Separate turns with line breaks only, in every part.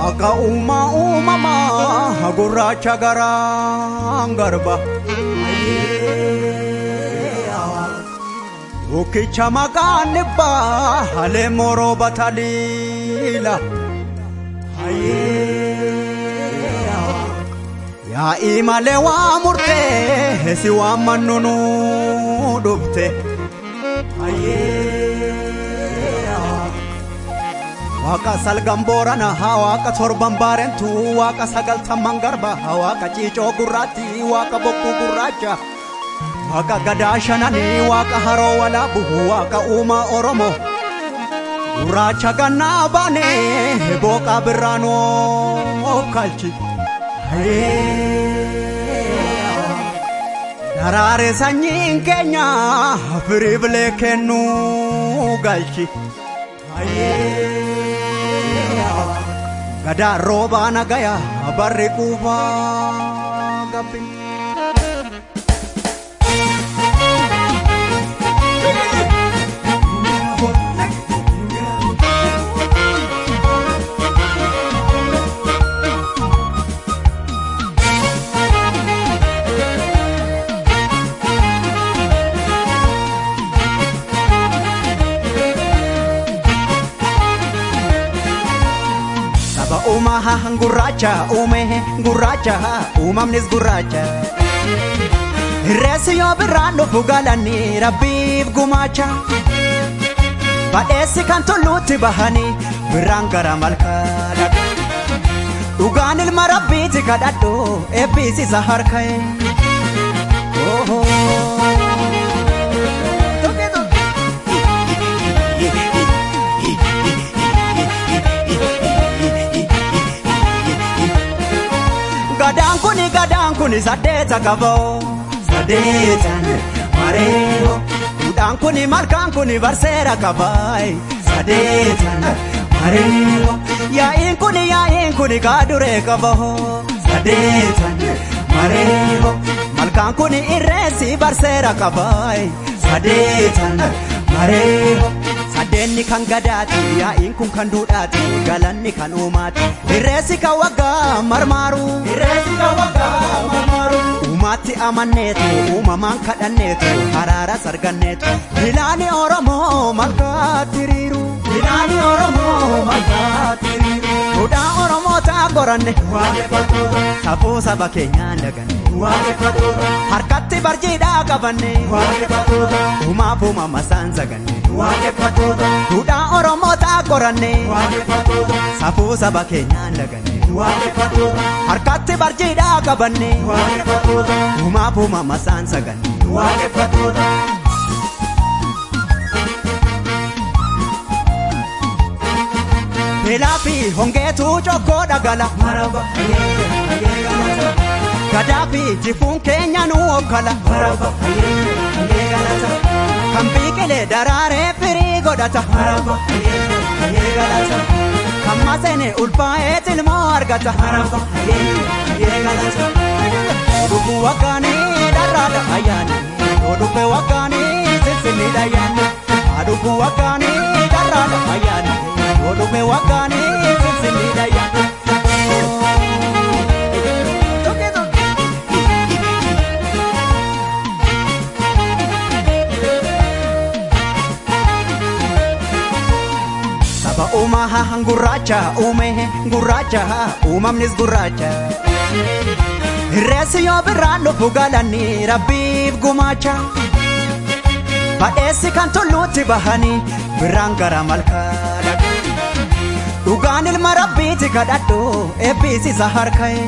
Waaqa uumaa uumamaa gurraacha garaan garba. Bukkicha maqaan dhibbaa halee moroo bataliila. Yaa'ii malee waa murtee si waan mannunu dhufte. Waaqa salgan boorana waaqa torban baarentu waaqa sagaltamman garba waaqa ciicoo gurraatti waaqa bokkuu gurraacha. Waaqa gadaa shananii waaqa haroo walaabu waaqa uumaa oromoo. Gurraacha gannaa baanee booqaa birraanoo kalchi. Daraare sanyiin keenya firii bilee kennuu galchi. Gadaa roobaa nagaya barri quufaa gabbi. uumaa gurraacha uume gurraacha uumamnis gurraacha. Reessi yoo birraan dhufu galanii rabbiif gumaacha. Badheessi kan tulluutti bahanii birraan gara malkaa dhaqu. Dhugaan ilma rabbiiti kadhadhu eebbisiisa harka'e. Gadaan kuni gadaan kuni saddeeta qaboo saddeetan mareeho. Duudhaan kuni malkaan kuni barseera qabaay saddeetan mareeho. Yaa'iin kuni yaa'iin kuni kaaduree qaboo saddeetan mareeho. Malkaan kuni irreessi barseera qabaay saddeetan mareeho. Saddeenni kan gadaati yaa'iin kun kan duudhaati galanni kan uumaati irreessi kan waggaa marmaaru irreessi kan waggaa marmaaru uumaatti amanneetu uumamaan kadhanneetu haraaras arganneetu bilaani oromoo malkaatti hiriiru bilaani oromoo malkaatti hiriiru duudhaa oromoo ta'a qoranne waaqeffatoota safuu saba keenyaan daganne waaqeffatoota harkatti barjiidhaa qabanne waaqeffatoota uumaaf uumama isaan zaganne waaqeffatoota duudhaa oromoo ta'a qoranne waaqeffatoota safuu saba keenyaan daganne waaqeffatoota harkatti barjiidhaa qabanne waaqeffatoota uumaaf uumama isaan zaganne waaqeffatoota. Beelaa fi hongeetu cokkoo dhagala. Maraba Gadaa fi jifuun keenya nu okkala. Maraba Kan biqilee daraaree firii godhata. Maraba Kan maseene ulfaa'ee tilmoo argata. Maraba Dhuguu waggaanii dharraadha ayyaani. Dhuguu waggaanii sinsinniidha ayyaani. Dhuguu waggaanii dharraadha ayyaani. Odume wakani sisini daya. Saba uumaa gurraacha uume gurraacha uumamnis gurraacha. Reessi yoo birraan dhufu galanii rabbiif gumaacha. Badheessi kan tulluutti bahanii birraan gara malkaa dhaqu. Dhugaan ilma rabbiiti kadhadhu eebbisiisa harka'e.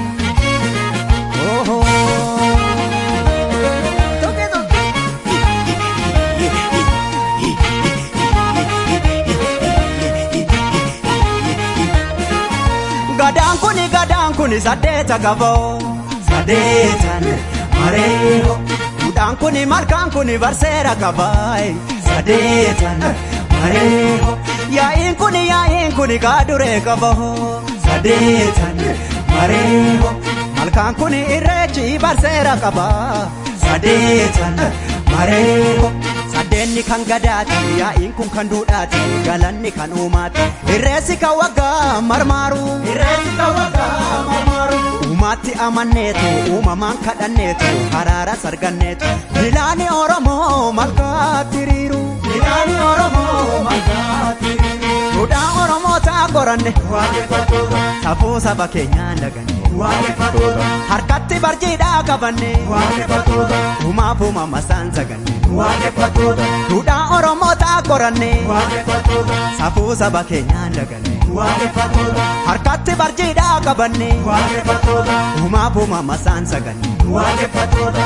Gadaan kuni gadaan kuni saddeeta qaboo saddeetan mareeho. Duudhaan kuni malkaan kuni barseera qabaay saddeetan mareeho. Yaa'iin kuni yaa'iin kuni kaaduree qaboo saddeetan mareeho. Malkaan kuni irreechi barseera qabaa saddeetan mareeho. Gaddeenni kan gadaati yaa'iin kun kan duudhaati galanni kan uumaati irreessi kan waggaa marmaaru irreessi kan waggaa marmaaru uumaatti amanneetu uumamaan kadhanneetu haraara sarganneetu milaani oromoo malkaatti hiriiru milaani oromoo malkaatti hiriiru duudhaa oromoo ta'a qoranne waaqeffattoota safuu saba keenyaan daganne waaqeffattoota harkatti barjiidhaa qabanne waaqeffattoota uumaaf uumamasaan saganne waaqeffattoota duudhaa oromoo ta'a qoranne waaqeffattoota safuu saba keenyaan daganne waaqeffattoota harkatti barjiidhaa qabanne waaqeffattoota uumaaf uumamasaan saganne waaqeffattoota.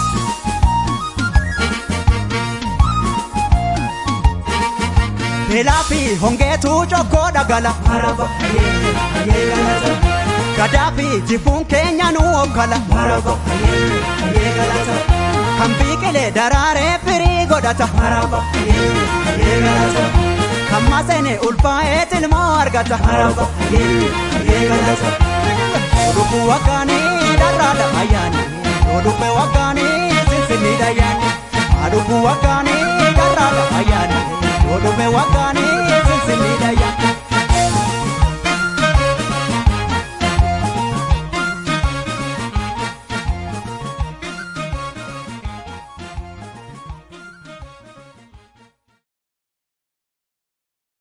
Beelaa fi hongeetu cokkoo dhagala. Maraba hayyee galata. Gadaa fi jifuun keenya nu hoggala. Maraba hayyee galata. Kan biqilee daraaree firii godhata. Maraba hayyee galata. Kan maseene ulfaa'ee tilmoo argata. Maraba hayyee galata. Lubbuu waggaanii dharraadha ayyaana.